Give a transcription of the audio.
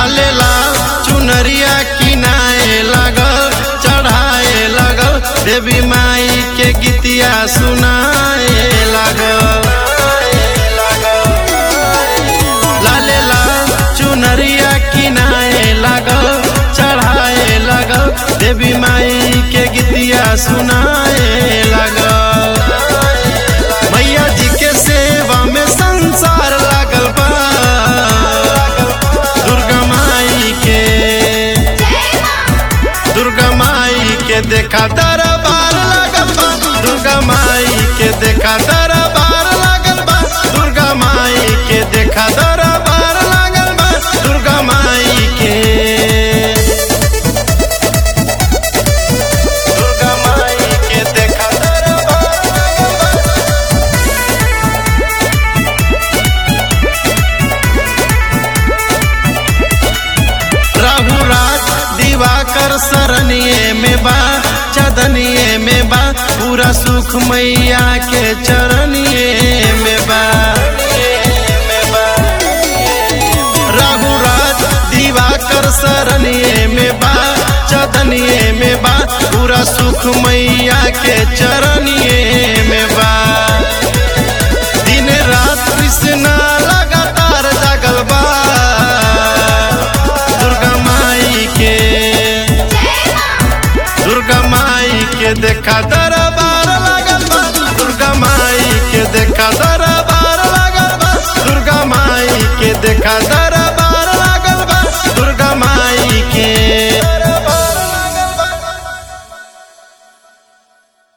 लाले लाल चुनरिया किनाए लगल चढ़ाए लगल देवी माई के गीतिया सुनाए लगल लाले लाल चुनरिया किनाए लगल चढ़ाए लगल देवी माई के गीतिया सुनाए लगल मैया जी के सेवा में संसार लागल बा दुर्गा माई के दुर्गा माई के देखा दरबार लागल बा दुर्गा माई के देखा दरबार लागल बा दुर्गा माई के देखा दरबार लागल बा दुर्गा माई के दुर्गा माई के देखा दरबार लागल बा राहु राज दिवाकर सरनिए में बा चदनिए में बा पूरा सुख मैया के चरनिए में बा राहु राज दिवाकर सरनिए में बा चदनिए में बा पूरा सुख मैया के चरनिए